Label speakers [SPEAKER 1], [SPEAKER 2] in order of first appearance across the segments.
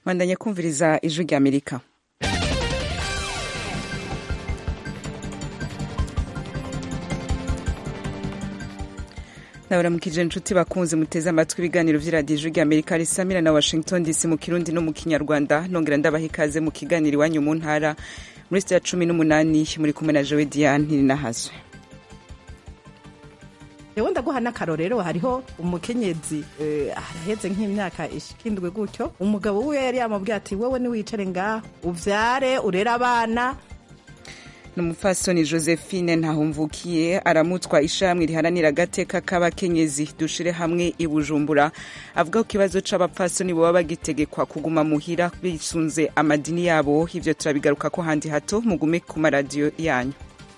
[SPEAKER 1] bandanye kumviriza ijwi rya amerika nabaramukije inshuti bakunze muteze amatwi ibiganiro vy'iradiyo ijwi rya amerika risamira na washington dc mu kirundi no mu kinyarwanda nongera ndabaha ikaze mu kiganiro iwanyu mu ntara muri sitiya cumi n'umunani muri kumwe na jowe diane ntirinahazwe
[SPEAKER 2] yewe ndaguha n'akarorero hariho umukenyezi araheze nk'imyaka ishikindwe gutyo umugabo wiwe yari yamubwiye ati wewe niwicare ngaho uvyare urere abana
[SPEAKER 1] ni umupfasoni josephine ntahumvukiye aramutswa ishamwe riharanira agateka k'abakenyezi dushire hamwe i bujumbura avuga ko ikibazo c'abapfasoni boba bagitegekwa kuguma muhira bisunze amadini yabo ivyo turabigaruka ko handi hato mugume ku maradiyo yanyu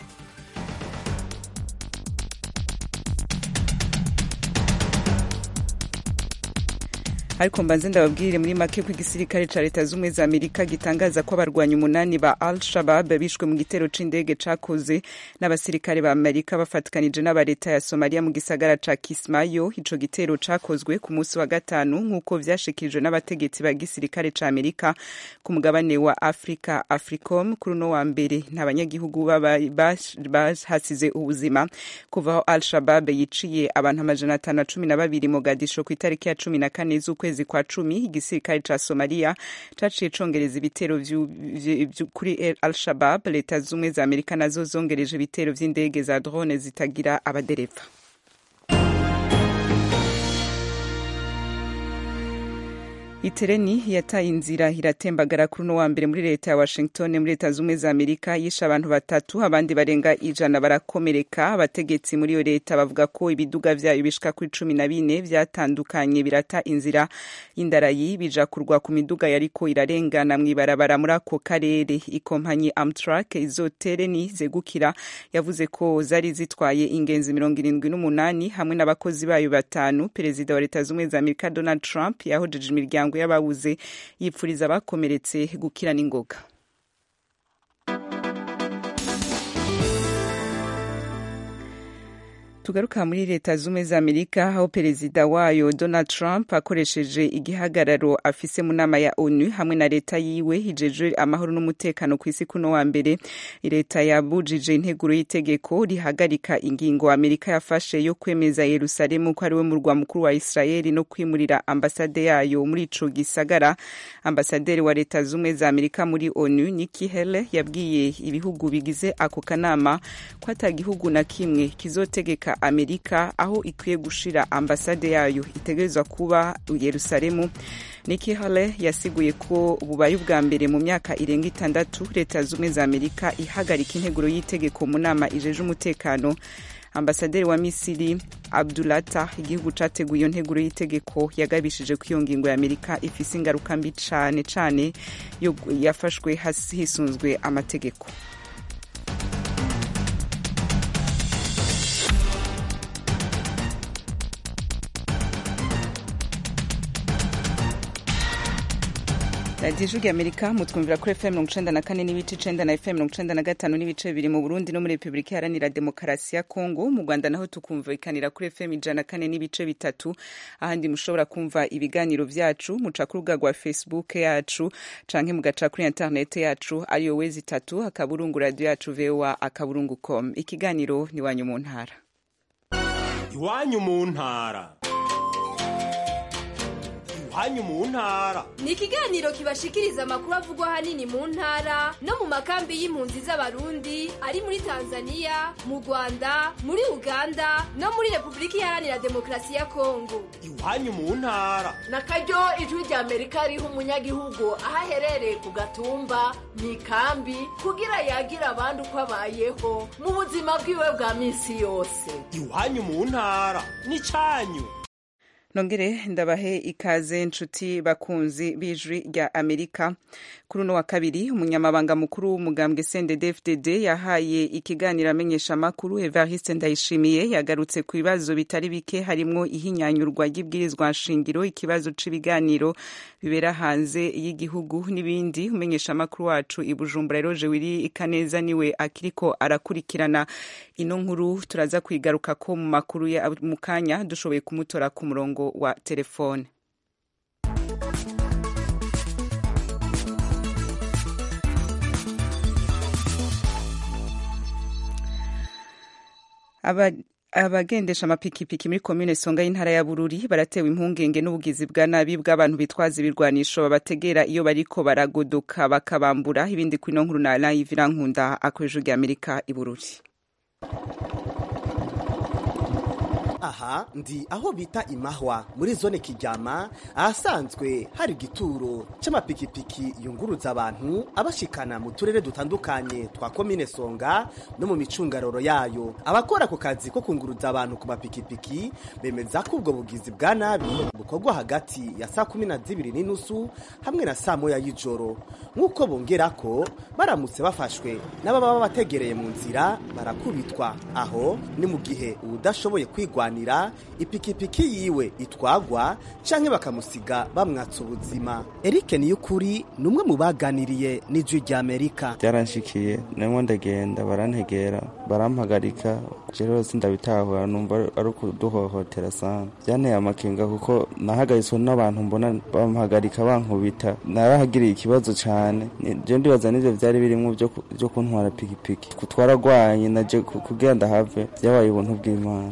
[SPEAKER 1] ariko mbanze ndababwirire muri make ko igisirikare ca leta z'ubumwe za amerika gitangaza ko abarwanyi umunani ba al shabab bishwe mu gitero c'indege cakoze n'abasirikare ba amerika bafatikanije n'aba leta ya somaliya mu gisagara ca kismayo ico gitero cakozwe ku munsi wa gatanu nk'uko vyashikirijwe n'abategetsi ba gisirikare ca amerika ku mugabane wa africa africom kuri uno wa mbere nta banyagihugu bahasize ubuzima kuva aho al shabab yiciye abantu amajana atanu na cumi na babiri mogadisho ku itariki ya cumi na kane z'ukwezi kwezi kwa cumi igisirikare ca somaliya caciye congereza ibitero kuri al shabab leta z'ubumwe za amerika nazo zongereje ibitero vy'indege za drone zitagira abadereva itereni yataye inzira iratembagara kuri uno wa mbere muri leta ya washington muri leta z'ubumwe za amerika yishe abantu batatu abandi barenga ijana barakomereka abategetsi muri iyo leta bavuga ko ibiduga vyayo bishika kuri cumi na bine vyatandukanye birata inzira y'indarayi bija kurwa ku miduga yariko irarengana mw'ibarabara muri ako karere ikompanyi amtrak izo tereni zegukira yavuze ko zari zitwaye ingenzi mirongo irindwi n'umunani hamwe n'abakozi bayo batanu perezida wa leta z'ubumwe za amerika donald trump yahojeje imiryango y'ababuze yipfuriza abakomeretse gukira n'ingoga tugaruka muri leta z'ubumwe za amerika aho perezida wayo donald trump akoresheje igihagararo afise mu nama ya onu hamwe na leta yiwe hijejwe amahoro n'umutekano ku isi kuno wa mbere leta yabujije integuro y'itegeko rihagarika ingingo amerika yafashe yo kwemeza yerusalemu ko ari we murwa mukuru wa israeli no kwimurira ambasade yayo muri ico gisagara ambasaderi wa leta z'ubumwe za amerika muri onu nikki haley yabwiye ibihugu bigize ako kanama ko ata gihugu na kimwe kizotegeka amerika aho ikwiye gushira ambasade yayo itegerezwa kuba yerusalemu Nikki Haley yasiguye ko bubaye ubwa mbere mu myaka irenga itandatu leta z'ubumwe za amerika ihagarika integuro y'itegeko mu nama ijeje umutekano ambasaderi wa misiri abdulata igihugu categuye iyo nteguro y'itegeko yagabishije ko iyo ngingo ya amerika ifise ingaruka mbi cane cane yafashwe hisunzwe amategeko radiyo ijwi amerika mutwumvira kuri fm mirongo icenda na kane n'ibice icenda na fm mirongo icenda na gatanu n'ibice bibiri mu burundi no muri repubulika iharanira demokarasi ya kongo mu rwanda naho tukumvikanira kuri fm ijana na kane n'ibice bitatu ahandi mushobora kumva ibiganiro vyacu muca ku rubuga rwa facebook yacu canke mugaca kuri interinete yacu ariyo wezi itatu akaburungu radiyo yacu voa akaburungu com ikiganiro ni wanyu mu ntara
[SPEAKER 3] iwanyu mu ntara iwanyu mu ntara
[SPEAKER 4] ni ikiganiro kibashikiriza amakuru avugwa ahanini mu ntara no mu makambi y'impunzi z'abarundi ari muri tanzania mu rwanda muri uganda no muri repubulika iharanira demokarasi ya kongo
[SPEAKER 3] iwanyu mu ntara
[SPEAKER 5] na karyo ijwi rya amerika riha umunyagihugu aho aherereye ku gatumba mu ikambi kugira yagira abandi uko abayeho mu buzima bwiwe bwa minsi yose
[SPEAKER 3] iwanyu mu ntara ni cyanyu
[SPEAKER 1] nongere ndabahe ikaze nshuti bakunzi b'ijwi rya amerika kuri uno wa kabiri umunyamabanga mukuru w'umugambwe cndd yahaye ikiganiro amenyesha amakuru evariste ndayishimiye yagarutse ku bibazo bitari bike harimwo ihinyanyurwa ry'ibwirizwa nshingiro ikibazo c'ibiganiro bibera hanze y'igihugu n'ibindi umenyesha amakuru wacu i bujumbura eroje wiri ikaneza niwe akiriko arakurikirana ino nkuru turaza kwigaruka ko mu makuru ya mu kanya dushoboye kumutora ku murongo wa telefone aba abagendesha amapikipiki muri komine songa y'intara ya bururi baratewe impungenge n'ubugizi bwa nabi bw'abantu bitwaza ibirwanisho babategera iyo bariko baragodoka bakabambura ibindi kuri no nkuru na live irankunda akoresha rya amerika i bururi
[SPEAKER 6] aha ndi aho bita imahwa muri zone kiryama ahasanzwe hari igituro c'amapikipiki yunguruza abantu abashikana mu turere dutandukanye twa komine songa no mu micungararo yayo abakora ako kazi ko kunguruza abantu ku mapikipiki bemeza ko ubwo bugizi bwa nabi bukorwa hagati ya saa kumi na zibiri n'inusu hamwe na saa moya y'ijoro nk'uko bongera ko baramutse bafashwe n'ababa bategereye mu nzira barakubitwa aho ni mu gihe uwudashoboye kwigwana kuganira ipikipiki yiwe itwagwa canke bakamusiga bamwatsa ubuzima Eric Niyukuri ni umwe mu baganiriye n'ijwi rya Amerika
[SPEAKER 7] byaranshikiye namwe ndagenda barantegera barampagarika rero sindabitahura numva ari ukuduhohotera sana byanteye amakenga kuko nahagaritswe n'abantu mbona bampagarika bankubita narahagiriye ikibazo cyane je ndibaza n'ivyo vyari birimwo vyo kuntwara pikipiki kutwaragwanye naje kugira ndahave vyabaye ubuntu bw'imana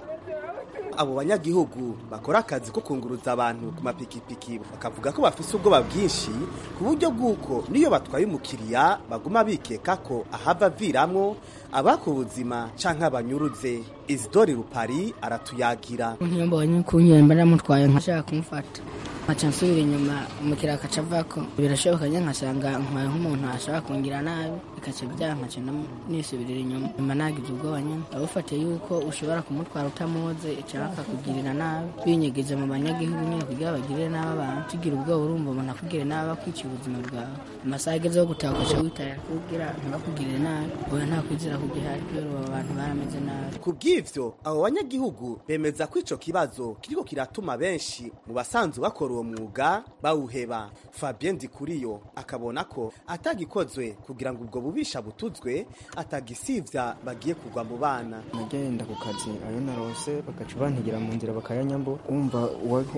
[SPEAKER 6] abo banyagihugu bakora akazi ko kunguruza abantu ku mapikipiki bakavuga ko bafise ubwoba bwinshi ku buryo bw'uko niyo batwaye umukiriya baguma bikeka ko ahava aviramwo abaka ubuzima canke abanyuruze isidori rupari aratuyagira
[SPEAKER 8] iyo mbonye kunyemba ndamutwaye nkashaka kumufata nkaca nsubira inyuma umukiriya akaca avako birashoboka njye nkasanga ntwaye nk'umuntu ashaka kungira nabi bikaca byaha nkaca nisubirira inyuma nyuma nagize ubwoba nyine abufatiye yuko ushobora kumutwara utamuzi cyangwa akakugirira nabi binyegeje mu banyagihugu nyine kugira bagirire nabi abantu tugira ubwoba urumva umuntu akugire nabi akwiciye ubuzima bwawe amasaha ageze yo gutaha ukaca witaya kugira ntibakugirire nabi oya nta kwizera kugihari kubera abo bantu barameze nabi
[SPEAKER 6] ku bw'ivyo abo banyagihugu bemeza ko ico kibazo kiriko kiratuma benshi mu basanzwe bakora uwo mwuga bawuheba fabien ndikuriyo akabona ko atagikozwe kugira ngo ubwo bubisha butuzwe atagisivya bagiye kugwa mu bana
[SPEAKER 9] nagenda ku kazi ayo narose bagaca bantegera mu nzira bakayanyambo wumva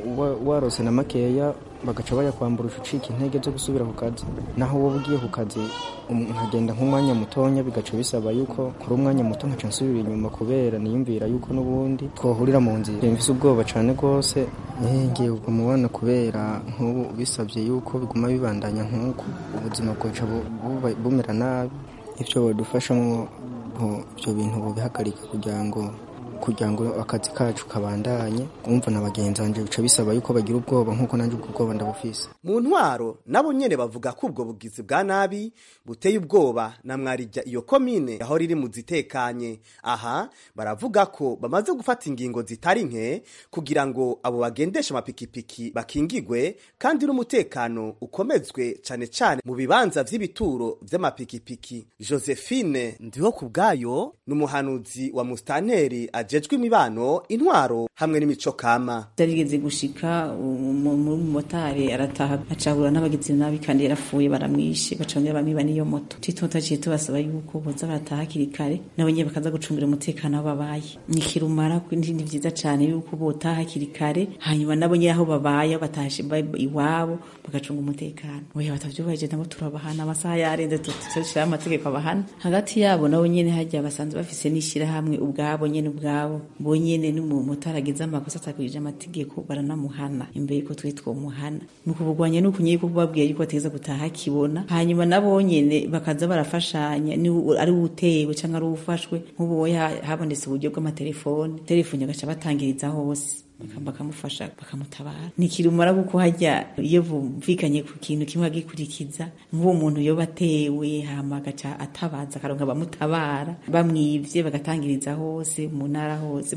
[SPEAKER 9] warose na makeya bagaca bayakwambura ucika intege zo gusubira ku kazi naho wowe ugiye ku kazi nkagenda nk'umwanya mutonya bigaca bisaba yuko kuri umwanya muto nkaca nsubira inyuma kubera niyumvira yuko n'ubundi twohurira mu nzira mfise ubwoba cane rwose ngiye kugwa mu bana kubera nk'ubu bisabye yuko biguma bibandanya nk'uko ubuzima bwaca bumera nabi ivyo badufashamo ibyo bintu bubihagarika kugira ngo kugira ngo akazi kacu kabandanye umva na bagenzi banje bica bisaba yuko bagira ubwoba nk'uko nanjye ubwo bwoba ndabufise
[SPEAKER 6] mu ntwaro nabo nyene bavuga ko ubwo bugizi bwa nabi buteye ubwoba na mwarijya iyo komine aho riri mu zitekanye aha baravuga ko bamaze gufata ingingo zitari nke kugira ngo abo bagendesha amapikipiki bakingigwe kandi n'umutekano ukomezwe cane cane mu bibanza vy'ibituro vy'amapikipiki josephine ndiho ku bwayo ni umuhanuzi wa mustanteri ajejwe imibano intwaro hamwe n'imico kama
[SPEAKER 10] byarigeze gushika umumotari arataha acahura n'abagizi nabi kandi yarapfuye baramwishe bacongera bamiba n'iyo moto titota ciye tubasaba yuko boza barataha hakiri kare nabo nyene bakaza gucungira umutekano aho babaye ni kirumara ni vyiza cane yuko botaha hakiri kare hanyuma nabo nyene aho babaye aho batashe iwabo bagacunga umutekano oya batavyubahije nabo turabahana amasaha yarenze tushiraho amategeko abahana hagati yabo nabo nyene harya basanzwe bafise n'ishirahamwe ubwabo nyene ubwabo bo nyene n'umumotari agize amakosa atakurije amategeko baranamuhana imbere yuko twe twomuhana ni ukubugwanya ni ukunye yuko babwiye yuko bategeza gutaha akibona hanyuma nabo nyene bakaza barafashanya ni ari utewe canke ari ufashwe nk'ubu habonetse uburyo bw'amatelefone telefone agaca batangiriza hose bakamufasha bakamutabara nikirumara kuko hajya iyo bumvikanye ku kintu kimwe agikurikiza nk'uwo muntu yoba atewe hama agaca atabaza akaronka abamutabara bamwivye bagatangiriza hose mu ntara hose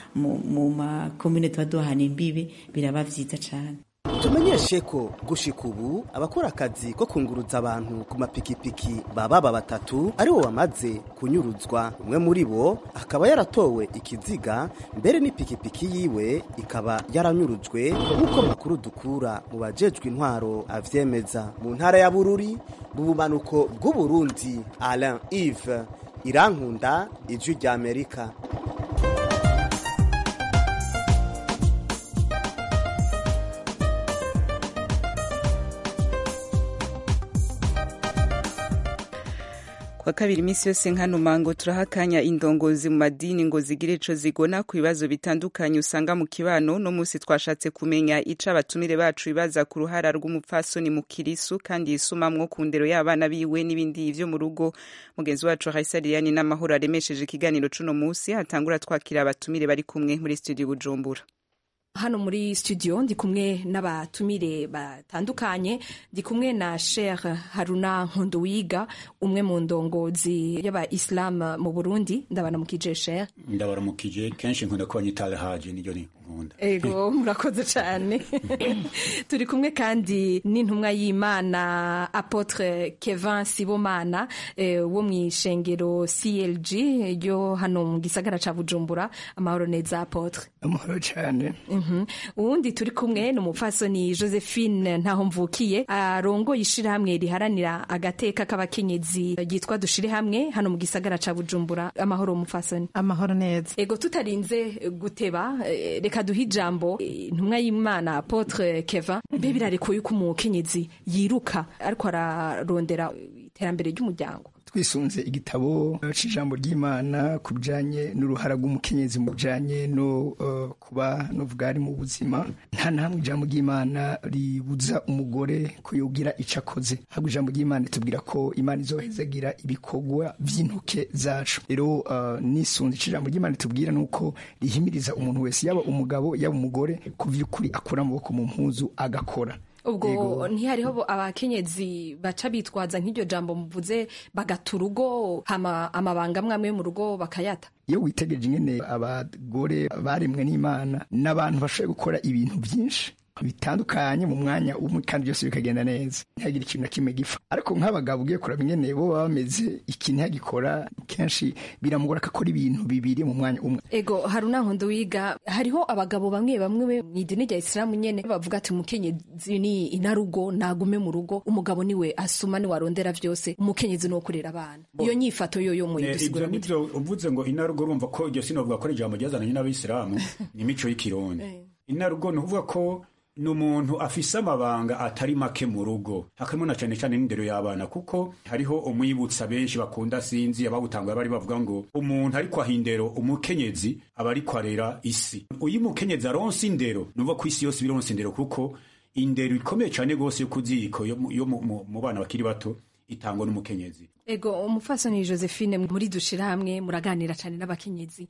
[SPEAKER 10] mu makomine tuba duhana imbibe biraba vyiza cane
[SPEAKER 6] tumenyeshe ko gushika ubu abakora akazi ko kunguruza abantu ku mapikipiki bababa batatu aribo bamaze kunyuruzwa umwe muri bo akaba yaratowe ikiziga mbere n'ipikipiki yiwe ikaba yaranyurujwe nk'uko makuru dukura mu bajejwe intwaro avyemeza mu ntara ya bururi mu bumanuko bw'uburundi alain ive irankunda ijwi rya amerika
[SPEAKER 1] wa kabiri iminsi yose nkano mango turahakanya indongozi mu madini ngo zigire ico zigona ku bibazo bitandukanye usanga mu kibano no musi twashatse kumenya ico abatumire bacu bibaza ku ruhara rw'umupfasoni mu kirisu kandi yisumamwo ku ndero y'abana biwe n'ibindi vyo mu rugo mugenzi wacu Raisa Liliane n'amahoro aremesheje ikiganiro cuno musi hatangura twakira abatumire bari kumwe muri studio Bujumbura
[SPEAKER 11] hano muri studio ndi kumwe n'abatumire batandukanye ndi kumwe na Sheikh Haruna Nkunduwiga umwe mu ndongozi y'aba-Islam mu Burundi ndabanamukije Sheikh
[SPEAKER 12] ndabaramukije kenshi nkunda ko banyita haji niryo ni nkunda
[SPEAKER 11] ego murakoze cyane turi kumwe kandi n'intumwa y'Imana Apotre Kevin Sibomana eh, wo mu ishengero CLG ryo hano mu gisagara ca Bujumbura amahoro neza Apotre
[SPEAKER 13] amahoro cyane
[SPEAKER 11] uwundi turi kumwe ni umupfasoni josephine ntaho mvukiye arongoye ishirahamwe riharanira agateka k'abakenyezi ryitwa dushire hamwe hano mu gisagara ca bujumbura amahoro umupfasoni
[SPEAKER 2] amahoro neza
[SPEAKER 11] ego tutarinze guteba reka duhe ijambo intumwa y'imana apotre keva mbe birarekuye ko umukenyezi yiruka ariko ararondera iterambere ry'umuryango
[SPEAKER 13] twisunze igitabo c'ijambo ry'imana ku bijanye n'uruhara rw'umukenyezi mu bijanye no uh, kuba novuga ari mu buzima nta na hamwe ijambo ry'imana ribuza umugore ko yogira ico akoze ahubwo ijambo ry'imana ritubwira ko imana izohezagira ibikorwa vy'intoke zacu rero uh, nisunze ic'ijambo ry'imana ritubwira nuko rihimiriza umuntu wese yaba umugabo yaba umugore ku vy'ukuri akura amaboko mu mpuzu agakora
[SPEAKER 11] ubwo ntihariho abakenyezi baca bitwaza nk'iryo jambo muvuze bagata urugo amabanga amwe amwe mu rugo bakayata
[SPEAKER 13] iyo witegereje ingene abagore baremwe n'imana n'abantu bashoboye gukora ibintu byinshi bitandukanye mu mwanya umwe kandi byose bikagenda neza ntihagire ikintu na kimwe gipfa ariko nk'abagabo ugiye kuraba ingene bo baba bameze iki ntihagikora kenshi biramugora ko akora ibintu bibiri mu mwanya umwe
[SPEAKER 11] ego haruna nkondo wiga hariho abagabo bamwe bamwe mu idini rya isilamu nyene bavuga ati umukenyezi ni inarugo nagume mu rugo umugabo niwe asuma niwe arondera vyose umukenyezi ni kurera abana iyo nyifato yo yo muyidusigura
[SPEAKER 12] ivyo nivyo uvuze ngo inarugo urumva ko iryo sinovuga ko ari ijambo ryazananye n'abisilamu ni imico y'ikirundi inarugo ni ukuvuga ko ni umuntu afise amabanga atari make mu rugo hakarimo na cane cane n'indero y'abana kuko hariho umwibutsa benshi bakunda sinzi abawutanguye bari bavuga ngo umuntu ariko aha indero umukenyezi aba ariko arera isi uyu mukenyezi aronse indero nuva ko isi yose bironse indero kuko indero ikomeye cane gose yo kuziko yo mu bana bakiri bato itangwa n'umukenyezi
[SPEAKER 11] ego umufasoni josephine muri dushira hamwe muraganira cyane n'abakenyezi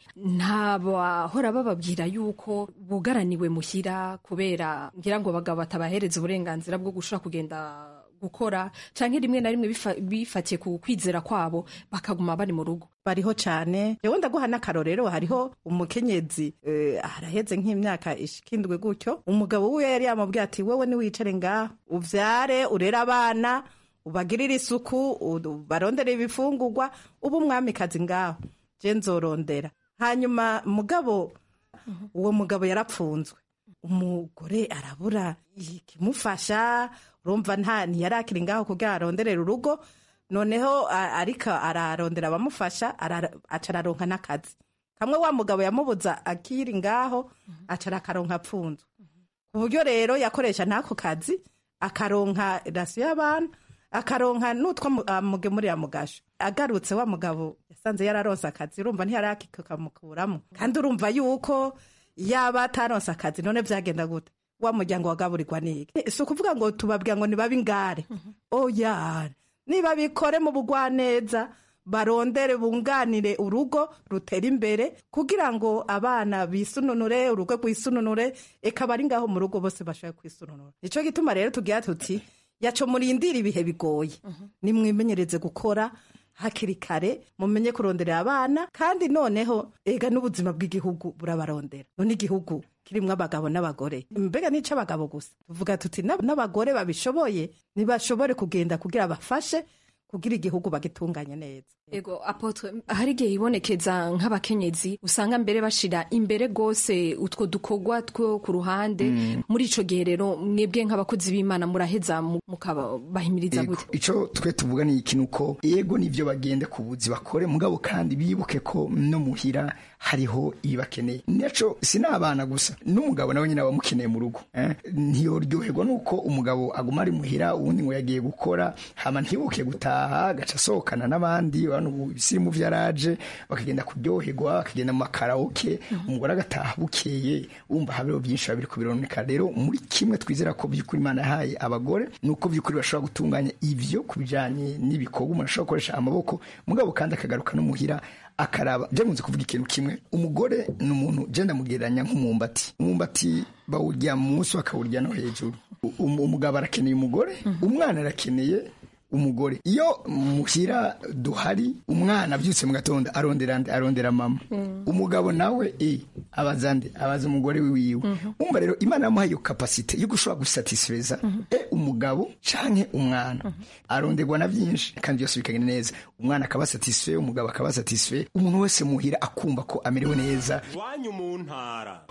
[SPEAKER 11] ntabahora bababwira yuko bugaraniwe muhira kubera ngira ngo abagabo batabahereza uburenganzira bwo gushobora kugenda gukora canke rimwe na rimwe bifatiye ku kwizera kwabo bakaguma bari mu rugo
[SPEAKER 2] bariho cane jewe ndaguha n'akarorero hariho umukenyezi uh, araheze nk'imyaka ishikindwe gutyo umugabo wiwe yari yamubwiye ati wewe niwicare ngaho uvyare urere abana ubagirire isuku barondere ibifungurwa uba umwamikazi ngaho je nzorondera hanyuma mugabo uwo mugabo yarapfunzwe umugore arabura ikimufasha urumva nta ntiyarakiri ngaho kugira aronderera urugo noneho ariko ararondera abamufasha aca araronka n'akazi kamwe wa mugabo yamubuza akiri ngaho aca arakaronka apfunzwe ku buryo rero yakoresha n'ako kazi akaronka rasiyo y'abana akaronka n'utwo mugemurira mugasho agarutse wa mugabo yasanze yararonse akazi urumva ntiyarakimukuramo kandi urumva yuko yaba ataronse akazi none byagenda gute wa muryango wagaburirwa niki si ukuvuga ngo tubabwira ngo nibabe ingare oya niba bikore mu bugwaneza barondere bunganire urugo rutera imbere kugira ngo abana bisununure urugo rwisununure eka bari ngaho mu rugo bose bashobore kwisununura nicyo gituma rero tugira tuti yaco murindira ibihe bigoye nimwimenyereze gukora hakiri kare mumenye kurondera abana kandi noneho ega n'ubuzima bw'igihugu burabarondera none igihugu kirimwo abagabo n'abagore mbega nico abagabo gusa tuvuga tuti n'abagore babishoboye ntibashobore kugenda kugira bafashe kugira igihugu bagitunganye neza
[SPEAKER 11] ego apotre hari igihe ibonekeza nk'abakenyezi usanga mbere bashira imbere gose utwo dukorwa two ku ruhande mm. muri ico gihe rero mwebwe nk'abakozi b'imana muraheza mukabahimiriza gute
[SPEAKER 13] ico twe tuvuga ni ikintu ko yego nivyo bagende ku buzi bakore mugabo kandi bibuke ko no muhira hariho ibibakeneye naco sinabana gusa n'umugabo nawe nyine abamukeneye mu rugo eh? ntiyoryoherwa nuko umugabo aguma ari muhira uwundi ngo yagiye gukora hama ntibuke gutaha agataha agaca asohokana n'abandi abantu ubu ibisirimu vyaraje bakagenda kuryoherwa bakagenda mu makaraoke umugore agataha bukeye wumva habeho byinshi biba biriko bironeka rero muri kimwe twizera ko by'ukuri imana yahaye abagore ni uko by'ukuri bashobora gutunganya ivyo ku bijanye n'ibikorwa umuntu ashobora gukoresha amaboko mugabo kandi akagaruka no muhira akaraba je nkunze kuvuga ikintu kimwe umugore ni umuntu je ndamugereranya nk'umumbati umumbati bawurya munsi bakawurya no hejuru Um- umugabo arakeneye umugore umwana arakeneye umugore iyo muhira duhari umwana abyutse mu gatondo arondera nde arondera mama umugabo nawe e abaza nde abaza umugore wiwe umva rero imana yamuhaye iyo kapasite yo gushobora gusatisfeza e umugabo canke umwana aronderwa na byinshi kandi byose bikagenda neza umwana akaba satisfait umugabo akaba satisfait umuntu wese muhira akumva ko amerewe neza
[SPEAKER 3] iwanyu mu ntara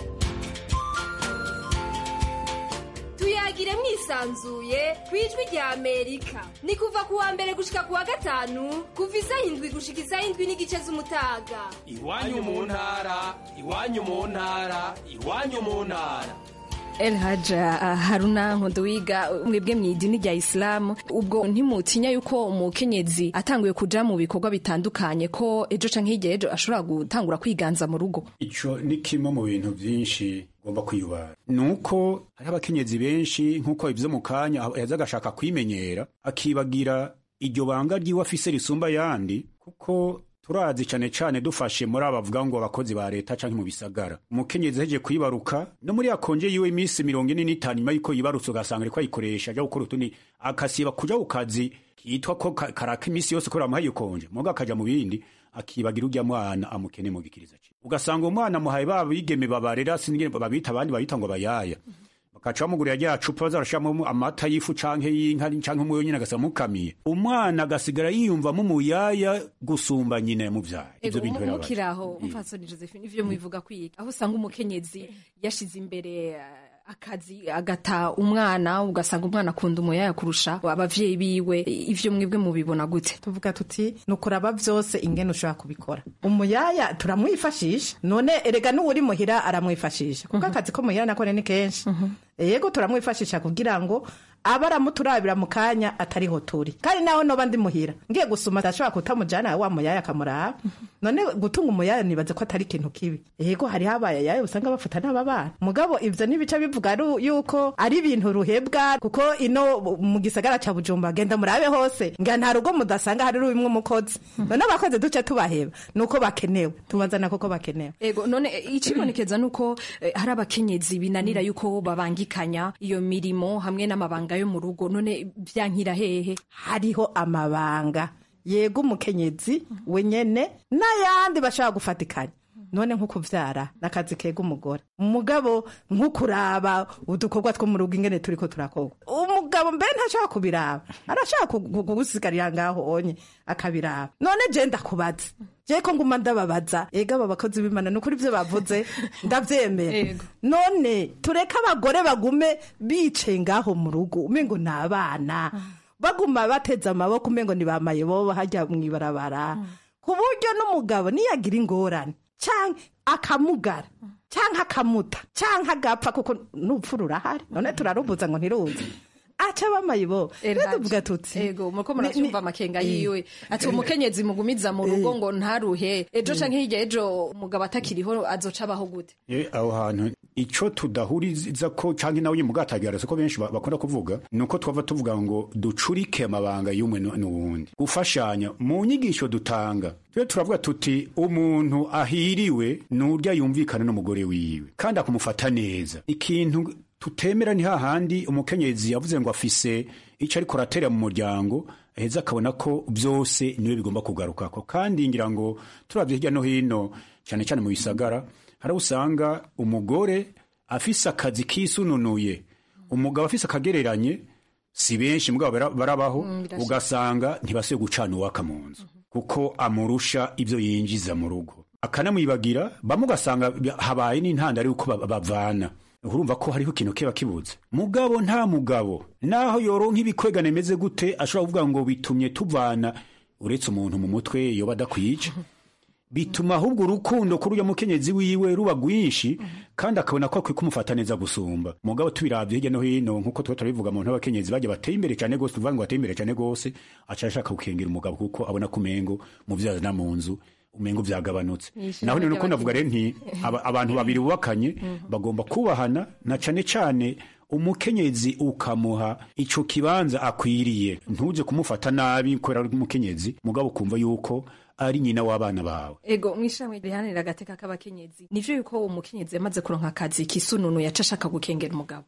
[SPEAKER 4] tuyagire mwisanzuye ku ijwi rya amerika ni kuva ku wa mbere gushika ku wa gatanu kuva isaha indwi gushika isaha indwi n'igice z'umutaga
[SPEAKER 3] iwanyu mu ntara iwanyu mu ntara iwanyu mu ntara
[SPEAKER 11] El Haja Haruna Nkodowiga mwebwe mu idini rya Islam ubwo ntimutinya yuko umukenyezi atanguye kuja mu bikorwa bitandukanye ko ejo canke hirya ejo ashobora gutangura kwiganza mu rugo
[SPEAKER 12] ico ni kimwe mu bintu vyinshi ugomba kwiyubara ni uko hariho abakenyezi benshi nk'uko ivyo mu kanya yaza agashaka kwimenyera akibagira iryo banga ryiwe afise risumba yandi kuko turazi cane cane dufashe muri aba bavuga ngo abakozi ba leta canke mu bisagara umukenyezi ahejeje kwibaruka no muri yakonje yiwe iminsi mirongo ine n'itanu nyuma yuko yibarutse ugasanga ariko ayikoresha aja gukora utundi akasiba kuja ku kazi kitwa ko ka- karaka iminsi yose ko ramuhaye konje muga akaja mu bindi akibagira urya mwana amukene mu gikiriza ciwe ugasanga umwana amuhaye ba bigeme babarera sinigene babita abandi babita ngo bayaya bakaca bamugurira rya cupa bazarashiramo amata y'ifu canke y'inka canke umuyo nyine agasanga mukamiye umwana agasigara yiyumvamo umuyaya gusumba nyine muvyaye
[SPEAKER 11] Ego
[SPEAKER 12] ivyo bintu birabaje
[SPEAKER 11] mukiraho umfasoni Josephine ivyo mubivuga kwiga aho usanga umukenyezi yashize imbere eh, akazi agata umwana ugasanga umwana akunda umuyaya kurusha abavyeyi biwe ivyo mwebwe mubibona gute
[SPEAKER 2] tuvuga tuti ni ukuraba byose ingene ushobora kubikora umuyaya turamwifashisha none erega n'uwuri muhira aramwifashisha kuko akazi ko muhira nakone ni kenshi yego turamwifashisha kugira ngo abe aramuturabira mu kanya atariho turi kandi naho noba ndi muhira ngiye gusuma atashobora kutamujyana wa muyaya akamuraba none gutunga umuyaya nibaza ko atari ikintu kibi yego hariho abayaya usanga bafata n'ababana mugabo ivyo n'ibice bivuga ari yuko ari ibintu ruhebwa kuko ino mu gisagara ca bujumba genda murabe hose nga nta rugo mudasanga hari rumwe umukozi none abakozi duce tubaheba nuko bakenewe tubazana kuko bakenewe
[SPEAKER 11] Ego none eh, icibonekeza nuko eh, hari abakenyezi binanira yuko babangikanya iyo mirimo hamwe n'amabanga yo mu rugo none vyankira hehe
[SPEAKER 2] hariho amabanga yego umukenyezi wenyene n'ayandi bashobora gufatikanya none nko kuvyara n'akazi kega umugore umugabo nko kuraba udukorwa two mu rugo ingene turiko turakorwa umugabo mbe ntashobora kubiraba arashobora ku- ku- kugusigarira ngaho onye akabiraba none je ndakubaza je ko nguma ndababaza ega aba bakozi b'imana ni ukuri ivyo bavuze ndavyemera none tureke abagore bagume bicaye ngaho mu rugo umengo ni abana baguma bateze amaboko umengo ni bamaye bobo hajya mw'ibarabara ku buryo n'umugabo niyagira ingorane canke akamugara canke akamuta canke agapfa kuko n'upfu rurahari none turarubuza ngo ntiruze aca bamaye bo rero tuvuga tuti
[SPEAKER 11] ego muriko
[SPEAKER 2] ni-
[SPEAKER 11] muracyumva
[SPEAKER 2] ni-
[SPEAKER 11] amakenga
[SPEAKER 2] Eh.
[SPEAKER 11] yiwe ati umukenyezi mugumiza mu rugo ngo ntaruhe ejo canke hirya ejo umugabo atakiriho azoca abaho gute
[SPEAKER 12] Eh, aho hantu ico tudahuriza ko canke nawe nyimugatagira ko benshi ba- bakunda kuvuga nuko twava tuvuga ngo ducurike amabanga y'umwe nu- n'uwundi gufashanya mu nyigisho dutanga twe turavuga tuti umuntu ahiriwe nurya yumvikana n'umugore wiwe kandi akumufata neza ikintu tutemera ni hahandi umukenyezi yavuze ngo afise ico ariko aratera mu muryango heza akabona ko byose niwe bigomba kugarukako kandi ngira ngo turavye hirya no hino cyane cyane mu bisagara hari aho usanga umugore afise akazi kisununuye umugabo afise akagereranye si benshi mugabo bara- barabaho
[SPEAKER 11] Mm, birashika.
[SPEAKER 12] ugasanga ntibasuye gucana uwaka mu nzu kuko amurusha ibyo yinjiza mu rugo akanamwibagira bamwe ugasanga habaye n'intandaro y'uko ba- bavana urumva ko hariho ikintu kiba kibuze mugabo nta mugabo naho yoronka ibikwegane meze gute ashobora kuvuga ngo bitumye tuvana uretse umuntu mu mutwe yoba adakwica bituma ahubwo urukundo kuri uyo mukenyezi wiwe ruba rwinshi kandi akabona ko akwiye kumufata neza gusumba mugabo tubiravye hirya no hino nkuko tuba turabivuga mu ntabakenyezi bagiye bateye imbere cyane gose tuvuga ngo bateye imbere cyane gose aca ashaka gukengera umugabo kuko abona ko umengo mu vyazana mu nzu umengo vyagabanutse
[SPEAKER 11] Yishira
[SPEAKER 12] naho ni nuko
[SPEAKER 11] ry'abakenyezi.
[SPEAKER 12] navuga rero nti aba- abantu babiri bubakanye bagomba kubahana na cane cane umukenyezi ukamuha ico kibanza akwiriye ntuje kumufata nabi kubera ari umukenyezi mugabo ukumva yuko ari nyina w'abana bawe
[SPEAKER 11] ego mw'ishamwe rihanira agateka k'abakenyezi nivyo yuko umukenyezi yamaze kuronka akazi kisununu yaca ashaka gukengera umugabo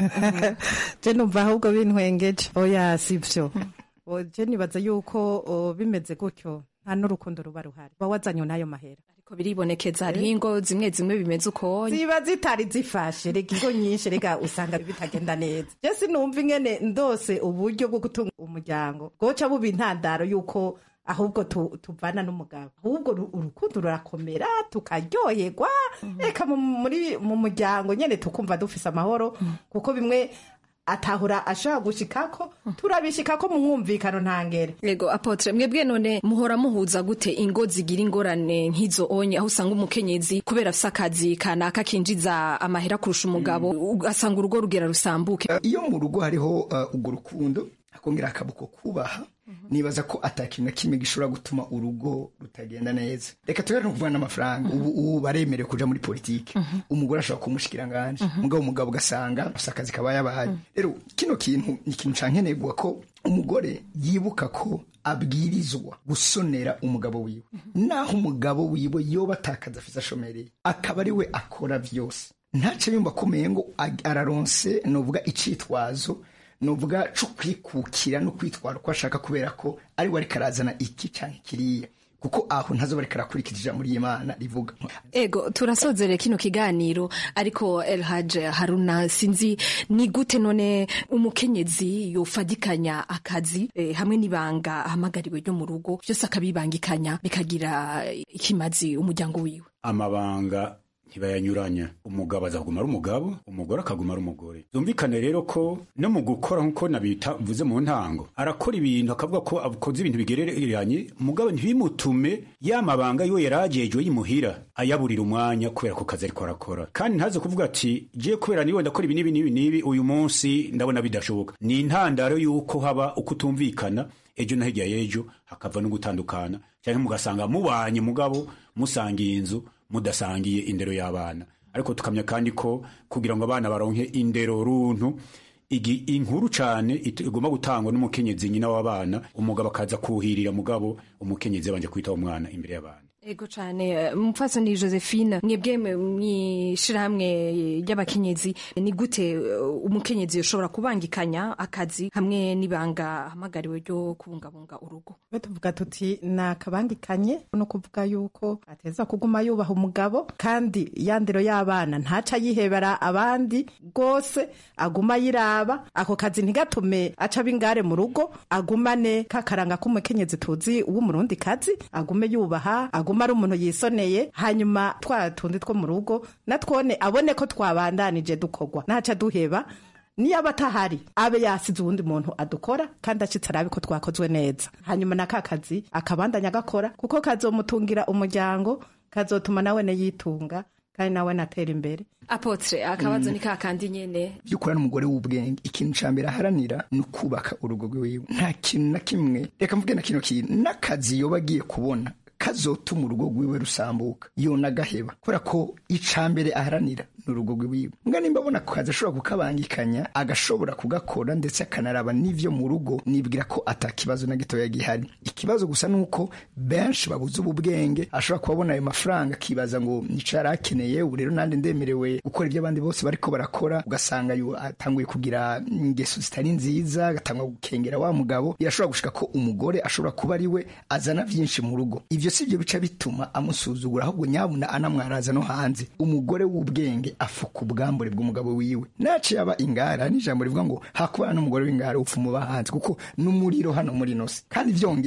[SPEAKER 2] je numva ahubwo bintwengeje oya sivyo O, je nibaza yuko o, bimeze gutyo nta n'urukundo ruba ruhari uba wazanye n'ayo mahera
[SPEAKER 11] ariko biribonekeza hariho ingo zimwe zimwe bimeze uko
[SPEAKER 2] ziba zitari zifashe rega ingo nyinshi rega usanga bitagenda neza je sinumva ingene ndose uburyo bwo gutunga umuryango bwoca buba intandaro yuko ahubwo tu- tuvana n'umugabo ahubwo ru- urukundo rurakomera tukaryoherwa reka mu- muri mu muryango nyene tukumva dufise amahoro kuko bimwe atahura ashaka gushikako turabishikako mu mwumvikano ntangere
[SPEAKER 11] Ego apotre mwebwe none muhora muhuza gute ingo zigira ingorane nk'izo onye aho usanga umukenyezi kubera afise akazi kanaka kinjiza amahera kurusha umugabo ugasanga urugo rugera rusambuke
[SPEAKER 13] iyo mu rugo hariho uh, urwo rukundo akongera akabuko kubaha nibaza ko atakintu na kimwe gishobora gutuma urugo rutagenda neza reka tubere no kuvana n'amafaranga ubu ubu baremerewe kuja muri politiki umugore ashobora kumushikira nganje mugabo umugabo ugasanga afise akazi kaba yabaye rero kino kintu ni ikintu cankenegwa ko umugore yibuka ko abwirizwa gusonera umugabo wiwe naho umugabo wiwe yoba atakaza afise ashomereye akaba ari we akora vyose ntace yumva akomeye ngo ag- araronse novuga icitwazo novuga co kwikukira no kwitwara uko ashaka kubera ko ari we ariko arazana iki canke kiriya kuko aho ntazoba ariko arakurikiza ijambo ry'imana rivuga
[SPEAKER 11] Ego turasozere kino kiganiro ariko Elhaj Haruna sinzi ni gute none umukenyezi yofadikanya akazi eh, hamwe n'ibanga ahamagariwe ryo mu rugo byose akabibangikanya bikagira ikimazi umuryango wiwe
[SPEAKER 12] amabanga ntibayanyuranya umugabo azaguma ari umugabo umugore akaguma ari umugore byumvikane rero ko no mu gukora nk'uko nabita mvuze mu ntango arakora ibintu akavuga ko akoze ibintu bigereranye umugabo ntibimutume ya mabanga yo yarajejwe yimuhira ayaburira umwanya kubera ko kazi ariko arakora kandi ntaze kuvuga ati je kubera niwe ndakora ibi n'ibi n'ibi n'ibi uyu munsi ndabona bidashoboka ni intandaro y'uko haba uko utumvikana ejo na hirya y'ejo hakava no gutandukana cyangwa mugasanga mubanye mugabo musangiye inzu mudasangiye indero y'abana ariko tukamya kandi ko kugira ngo abana baronke indero runtu igi inkuru cane it- igomba gutangwa n'umukenyezi nyina w'abana umugabo akaza kuhirira mugabo umukenyezi yabanje kwita umwana imbere y'abana
[SPEAKER 11] Ego cane mupfasoni Josephine mwebwe mw'ishirahamwe ry'abakenyezi ni gute eh, umukenyezi yoshobora kubangikanya akazi hamwe n'ibanga ahamagariwe ryo kubungabunga urugo
[SPEAKER 2] Twe tuvuga tuti ni akabangikanye no kuvuga yuko ateza kuguma yubaha umugabo kandi ya ndero y'abana ntaca yihebera abandi rwose aguma yiraba ako kazi ntigatume aca b'ingare mu rugo agumane kakaranga k'umukenyezi tuzi w'umurundi kazi agume yubaha agume ari umuntu yisoneye hanyuma twa tundi two mu rugo natwone abone ko twabandanije dukorwa ntaca duheba niyo aba atahari abe yasize uwundi muntu adukora kandi acitse arabe ko twakozwe neza hanyuma na ka kazi akabandanya agakora kuko kazomutungira umuryango kazotuma nawe yitunga kandi nawe natera imbere
[SPEAKER 11] apotre akabazo ni kakandi nyene
[SPEAKER 13] by'ukuri n'umugore w'ubwenge ikintu ca mbere aharanira ni ukubaka urugo rwiwe nta kintu na kimwe reka mvuge na kino kintu n'akazi yoba agiye kubona kazotuma urugo rwiwe rusambuka yona agaheba kubera ko ica mbere aharanira ni urugo rwiwe mbwa nimba abona ako kazi ashobora kukabangikanya agashobora kugakora ndetse akanaraba n'ivyo mu rugo nibwira ko ata kibazo na gitoya gihari ikibazo gusa ni uko benshi babuze ubu bwenge ashobora kuba abona ayo mafaranga akibaza ngo nico yari akeneye ubu rero nandi ndemerewe gukora ibyo abandi bose bariko barakora ugasanga yu- atanguye kugira ingeso zitari nziza agatangwa gukengera wa mugabo birashobora gushika ko umugore ashobora kuba ari we azana vyinshi mu rugo ivyo si byo bica bituma amusuzugura ahubwo nyabuna anamwaraza no hanze umugore w'ubwenge afuka ubwambure bw'umugabo wiwe naciye aba ingara n'ijambo rivuga ngo hakubana n'umugore w'ingara upfa umuba hanze kuko n'umuriro hano muri nose kandi vyongeye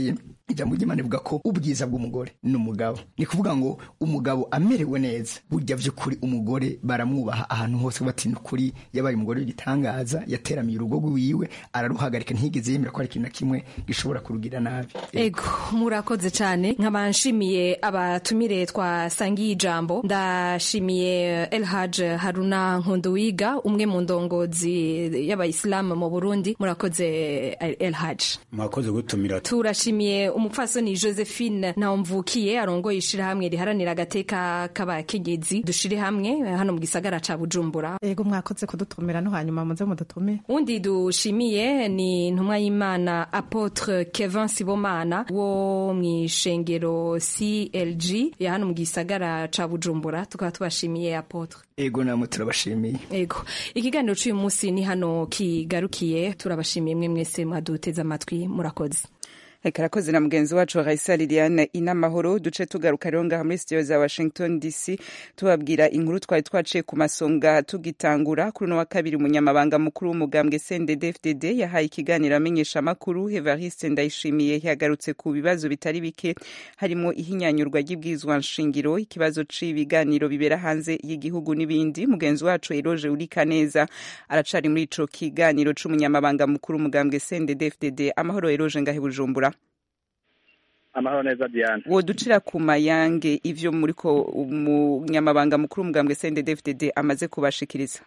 [SPEAKER 13] ijambo ry'imana rivuga ko ubwiza bw'umugore ni umugabo ni kuvuga ngo umugabo amerewe neza burya vy'ukuri umugore baramwubaha ahantu hose bati ukuri yabaye umugore w'igitangaza yateramiye urugo rwiwe araruhagarika ntiyigeze yemera ko hari ikintu na kimwe gishobora kurugira nabi
[SPEAKER 11] ego murakoze cyane nkaba nshimiye abatumire twasangiye ijambo ndashimiye elhaj haruna nkunduwiga umwe mu ndongozi y'abayisilamu mu burundi murakoze elhaj
[SPEAKER 12] mwakoze gutumira
[SPEAKER 11] turashimiye umupfasoni josephine ntawumvukiye arongoye ishirahamwe riharanira agateka k'abakenyezi dushire hamwe hano mu gisagara ca bujumbura
[SPEAKER 2] ego mwakoze kudutumira no hanyuma muze mudutume
[SPEAKER 11] undi dushimiye ni intumwa y'imana apotre kevin sibomana wo mw'ishengero clg ya hano mu gisagara ca bujumbura tukaba tubashimiye apotre
[SPEAKER 13] ego namwe turabashimiye
[SPEAKER 11] ego ikiganiro c'uyu munsi ni hano kigarukiye turabashimiye mwe mwese mwaduteze amatwi murakoze
[SPEAKER 1] reka arakoze na mugenzi wacu raisa liliane inamahoro duce tugaruka rero ngaha muri studio za washington dc tubabwira inkuru twari twaciye ku masonga tugitangura kuri uno wa kabiri umunyamabanga mukuru w'umugambwe cndd yahaye ikiganiro amenyesha amakuru evariste ndayishimiye yagarutse ku bibazo bitari bike harimo ihinyanyurwa ry'ibwirizwa nshingiro ikibazo c'ibiganiro bibera hanze y'igihugu n'ibindi mugenzi wacu eroge urika neza aracari muri ico kiganiro c'umunyamabanga mukuru w'umugambwe cndd amahoro eroge ngahe bujumbura
[SPEAKER 14] amahoro neza diane
[SPEAKER 1] woducira ku mayange ivyo muriko umunyamabanga mukuru w'umugambwe cndd amaze kubashikiriza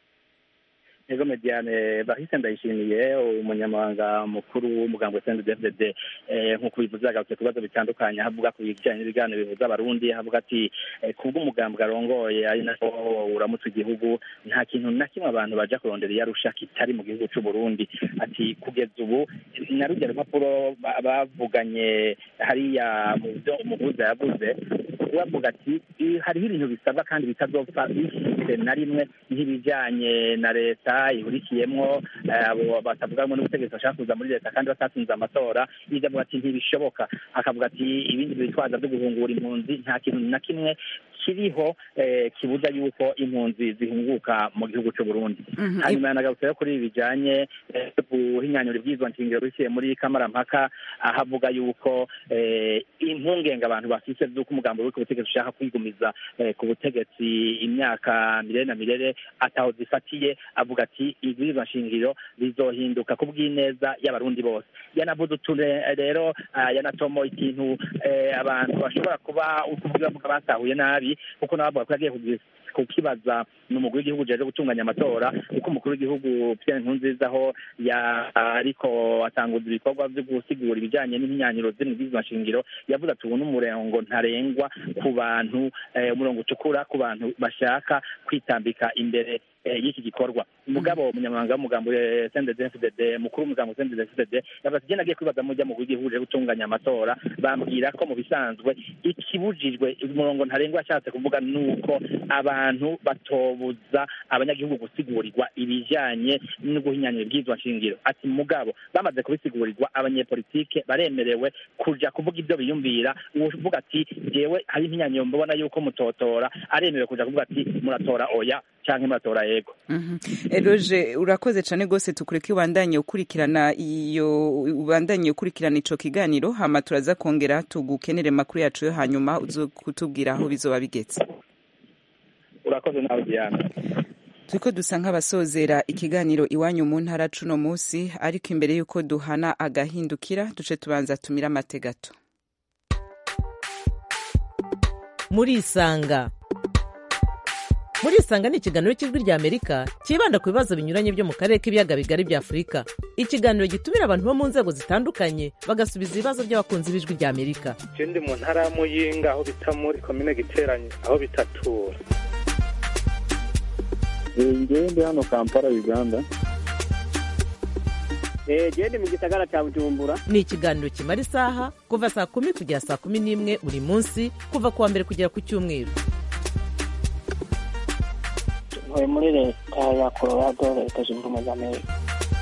[SPEAKER 14] ego mediane bahise ndayishimiye umunyamabanga mukuru w'umugambwe CNDD-FDD nk'uko bivuze agarutse ku bibazo bitandukanye havuga ku bijyanye n'ibiganiro bihuza abarundi havuga ati kubwo umugambwe arongoye ari nako uramutse igihugu nta kintu na kimwe abantu baja kurondera iyo arusha kitari mu gihugu c'u Burundi ati kugeza ubu na rujya rupapuro bavuganye hariya mu byo umuhuza yavuze bavuga ati hariho ibintu bisabwa kandi bitazopfa bishyize na rimwe nk'ibijyanye na leta ihurikiyemwo abo batavugamo n'ubutegetsi bashaka kuza muri leta kandi batatsinze amatora ibyo avuga ati ntibishoboka akavuga ati ibindi bitwaza byo guhungura impunzi nta kintu na kimwe kiriho kibuza yuko impunzi zihunguka mu gihugu cy'u Burundi hanyuma yanagarutse yo kuri ibi bijyanye guhinyanyura ibyizwa nshingiro biciye muri kamarampaka ahavuga yuko impungenge abantu bafise z'uko umugambi w'uko ubutegetsi ushaka kwigumiza ku butegetsi imyaka mirere na mirere ataho zifatiye avuga ati ibwirizwa nshingiro bizohinduka ku bw'ineza y'abarundi bose yanavuze uture rero yanatomo ikintu abantu bashobora kuba ukuvuga bavuga batahuye nabi kuko nawe bavuga ko yagiye kukibaza ni umugwi w'igihugu ujejwe gutunganya amatora kuko umukuru w'igihugu Pierre Nkurunziza aho ariko atanguza ibikorwa byo gusigura ibijyanye n'imyaniro ziri mu bwirizwa nshingiro yavuze ati ubu ni umurongo ntarengwa ku bantu umurongo utukura ku bantu bashaka kwitambika imbere y'iki gikorwa umugabo umunyamabanga w'umugambo CNDD-FDD mukuru w'umugambo CNDD-FDD yavuze ati agiye kwibaza mujya mu gihugu uje gutunganya amatora bambwira ko mu bisanzwe ikibujijwe umurongo ntarengwa yashatse kuvuga nuko abantu batobuza abanyagihugu gusigurirwa ibijyanye no guhinyanyura ibwirizwa nshingiro ati mugabo bamaze kubisigurirwa abanyepolitike baremerewe kuja kuvuga ibyo biyumvira uvuga ati jewe hari impinyanyiro mbona yuko mutotora aremerewe kuja kuvuga ati muratora oya canke muratora yego
[SPEAKER 1] eroje urakoze cane gose tukureke ubandanye ukurikirana iyo ubandanye ukurikirana ico kiganiro hama turaza kongera tugukenere makuru yacu yo hanyuma uzo kutubwira aho bizoba bigeze
[SPEAKER 14] urakoze nawe diana
[SPEAKER 1] turiko dusa nk'abasozera ikiganiro iwanyu mu ntara cuno musi ariko imbere y'uko duhana agahindukira duce tubanza tumira amategato
[SPEAKER 15] murisanga murisanga ni ikiganiro cy'ijwi rya amerika cyibanda ku bibazo binyuranye byo mu karere k'ibiyaga bigari bya afurika ikiganiro gitumira abantu bo mu nzego zitandukanye bagasubiza ibibazo by'abakunzi b'ijwi rya amerika
[SPEAKER 16] je ndi mu ntara ya muyinga aho bita muri komine giteranye aho bitatura
[SPEAKER 17] ngewe ndi hano kampala uganda
[SPEAKER 18] genda mu gisagara cya bujumbura
[SPEAKER 15] ni ikiganiro kimara isaha kuva saa kumi kugera saa kumi n'imwe buri munsi kuva ku wa mbere kugera ku cyumweru
[SPEAKER 18] ntuye muri leta ya colorado leta zunze ubumwe za amerika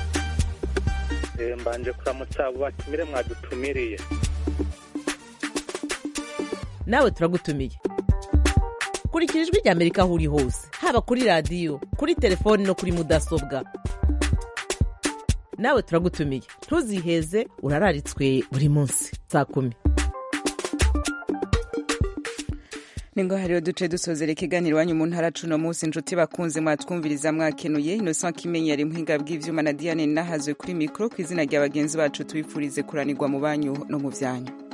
[SPEAKER 16] mbanje kuramutsa abo batumire mwadutumiriye
[SPEAKER 15] nawe turagutumiye kurikira ijwi rya amerika aho uri hose haba kuri radiyo kuri telefoni no kuri mudasobwa nawe turagutumiye ntuziheze urararitswe buri munsi saa kumi
[SPEAKER 1] ningo hariho duce dusozera ikiganiro iwanyu mu ntara cuno munsi inshuti bakunze mwatwumviriza mwakenuye innocent kimenyi yari muhinga bw'ivyuma na diane nahazwe kuri mikoro ku izina rya bagenzi bacu tubifurize kuranirwa mu banyu no mu vyanyu